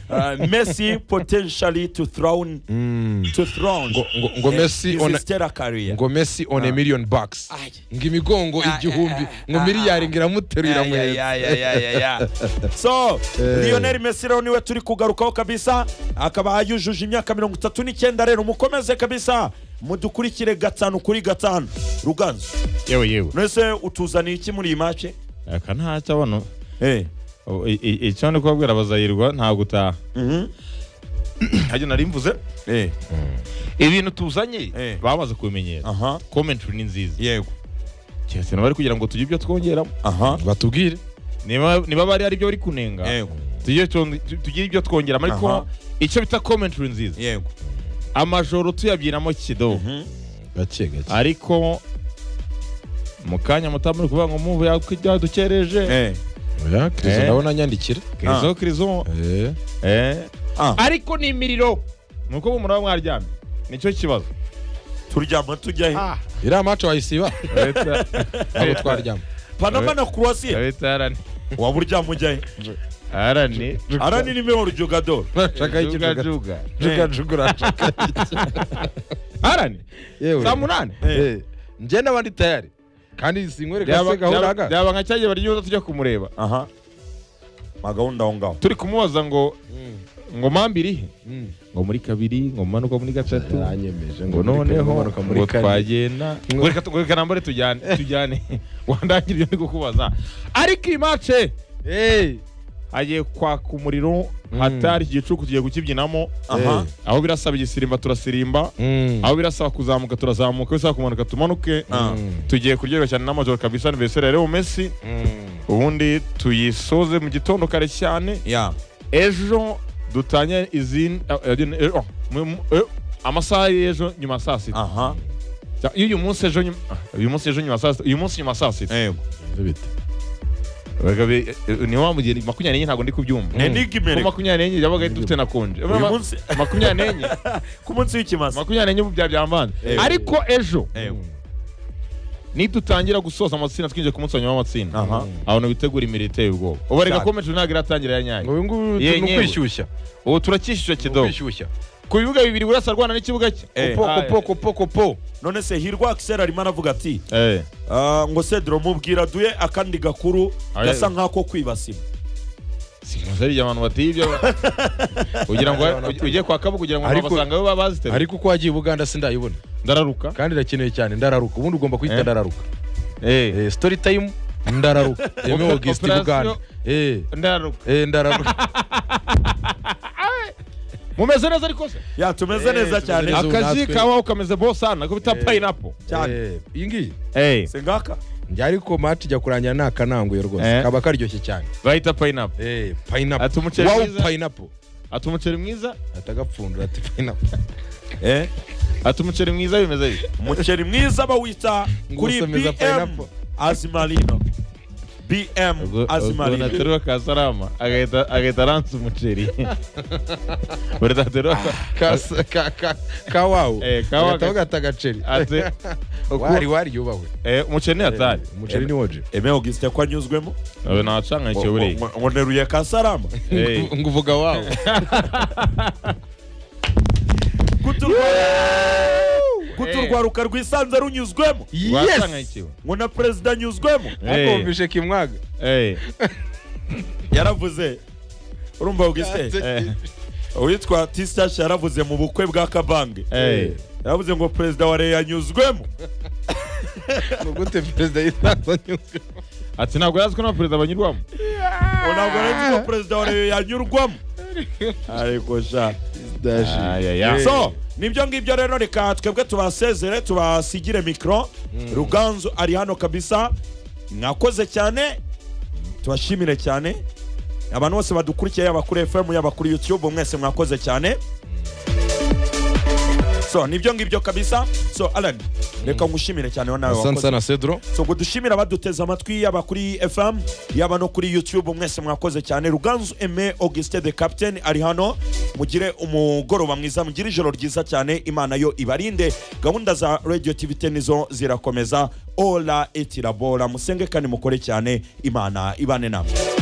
uh, Messi potentially to throne to throne ngo, ngo, ngo eh, messi his on stellar career. ngo messi on a million bucks Ay. ngo imigongo Ah, igihumbi ah, ah, ngo ah, miliyari ngo iramutera Yeah, yeah, iramuhetse yeah, yeah, yeah, yeah. so Eh. lionel messi rero niwe turi kugarukaho kabisa akaba yujuje imyaka mirongo itatu n'icyenda rero mukomeze kabisa mudukurikire gatanu kuri gatanu ruganzu yewe yewe mwese utuzaniye iki muri iyi mace aka ntacyo abona Eh, O- i- i- icyo ndi kubabwira bazayirwa nta gutaha mhm, hajya nari mvuze eh, ibintu tuzanye Eh. bamaze kubimenyera aha commentary ni nziza yego keretse bari kugira ngo tugire ibyo twongeramo aha batubwire niba niba bari ari byo bari kunenga yego tugire tun- tu- tugire ibyo twongeramo ariko Aha. icyo bita commentary nziza yego amajoro tuyabyinamo kido Mhm, gake gake ariko mu kanya muto muri kuvuga ngo muvu yadukereje eh, oya krizo Eh. ndabona anyandikira krizo krizo Eh, Eh. ah, ariko ni imiriro ni uko muraba mwaryamye nicyo kibazo turyama tujya he Ah, iriya maco wayisiba leta ntabwo twaryama panama na croatia leta yarani waba uryama ujya he arani arani ni meho rujugadoro urashaka iki juga juga juga juga juga urashaka iki arani yewe saa munani Eh, njye n'abandi tayari kandi sinkwereka Byaba- se gahunda byaba aga byaba nka cyagiye baryoza tujya kumureba aha magahunda aho ngaho turi kumubaza ngo Mm, ngo mpambi iri he mm. ngo muri kabiri ngo manuka muri gatatu Yaranyemeje ngo muri kabiri noneho umanuka muri ngo kane. twagenda ngo reka ngo reka nambare tujyane tujyane wandangira ibyo ndi kukubaza ariko iyi mace Eh, hagiye kwaka umuriro Mm. hatari iki gicuku tugiye kukibyinamo aha Eh. aho birasaba igisimba turasimba mm. aho birasaba kuzamuka turazamuka aho bisaba kumanuka tumanuke Ah. Mm. tugiye kuryoherwa cyane n'amajoro kabisa anniversaire ya Leo Messi Mm. ubundi tuyisoze mu gitondo kare cyane ya ejo dutanye izindi ah, eh, eh, oh, mu- mu- eh, amasaha y'ejo nyuma ya saa sita aha Cya- iyo uyu munsi ejo nyuma ah, uyu munsi ejo nyuma ya saa sita uyu munsi nyuma ya saa sita yego Bivuze bite? Erega be- eh, eh, ni wa mugihe ni makumyabiri n'enye ntabwo ndi kubyumva ni ndigimere Kuko makumyabiri n'enye yabaga dufite na konje uyu munsi makumyabiri n'enye ku munsi w'ikimasa makumyabiri n'enye ubu byabyamvanye Eh. ariko ejo yego nidutangira gusoza amatsinda twinjiye ku munsi wa nyuma w'amatsinda aha abantu bitegura imirire iteye ubwoba ubu reka Cyane. komeje ntabwo iratangira ya nyayo uyu nguyu ni Ye, nyewe. ukwishyushya ubu turakishyushye Ni kidogo ukwishyushya ku bibuga bibiri buri wese arwana n'ikibuga cye Eh. kopo Ah, kopo kopo kopo none se hirwa akisera arimo aravuga ati eh. "Ah, ngo sedro mubwira duhe akandi gakuru Aye. gasa nk'ako kwibasiba sinzariye abantu batiye ibyo kugira ngo ujye kwa kabo kugira ngo Ariko- abasanga baba bazitera ariko uko wagiye i buganda sindayibona ndararuka kandi irakenewe cyane ndararuka ubundi ugomba Eh. kuyita ndararuka eh Eh, story time ndararuka yemewe Ope- augustin buganda operation- Eh, ndararuka eh, ndararuka mumeze neza ariko se ya tumeze Eh, neza tumeze cyane neza. Izo akazi natwe- kabaho kameze bosana ko bita Eh. pineapple Cyane. Eh, iyi ngiyi eh se ngaka njye ariko mati ijya kurangira ni akananguye Eh. rwose kaba karyoshye cyane bahita pineapple Eh, Ati pineapple umuceri wow mwiza. pineapple ati umuceri mwiza atagapfundura ati pineapple eh ati umuceri mwiza bimeze bite umuceri mwiza bawita Ngo kuri usomeza bm pineapple. azimarino ubwo bm ubwo azimarino naterura ka salama agahita agahita aransa umuceri buri naterura Ka- ka- ka- ka wawu Eh, ka wawu. Agahita bagata agaceri ati wari wari yubawe eh umuceri ni hatari umuceri ni woje eme augustin ko anyuzwemo nawe ntawacanga icyo Ngo- buriya ngo- ngo nteruye ka sarama Eh. ngo uvuga wawu guturwaruka rwisanze runyuzwemo wasanga yes ikiwe ngo na perezida anyuzwemo Eh. akumvishe kimwaga eh yaravuze urumva augustin eh uwitwa tisitashi yaravuze mu bukwe bwa kabange eh yaravuze ngo perezida wa reya anyuzwemo ni ugute perezida y'isanzwe anyuzwe ati ntabwo yazi ko nta perezida banyurwamo ngo ntabwo arenze ngo perezida wa reya yanyurwamo ariko sha ayaya so nibyo ngibyo rero reka twebwe tubasezere tubasigire mikoro ruganzu ari hano kabisa mwakoze cyane tubashimire cyane abantu bose badukurikiye yaba kuri fm yaba kuri youtube mwese mwakoze cyane so nibyo ngibyo kabisa so alan reka ngushimire cyane wowe nawe asante wakoze sana cedro so ngo dushimire abaduteze amatwi yaba kuri fm yaba no kuri youtube mwese mwakoze cyane ruganzu eme augustin the captain ari hano mugire umugoroba mwiza mugire ijoro ryiza cyane imana yo ibarinde gahunda za radio tv nizo zirakomeza ola etirabora musenge kandi mukore cyane imana ibane namwe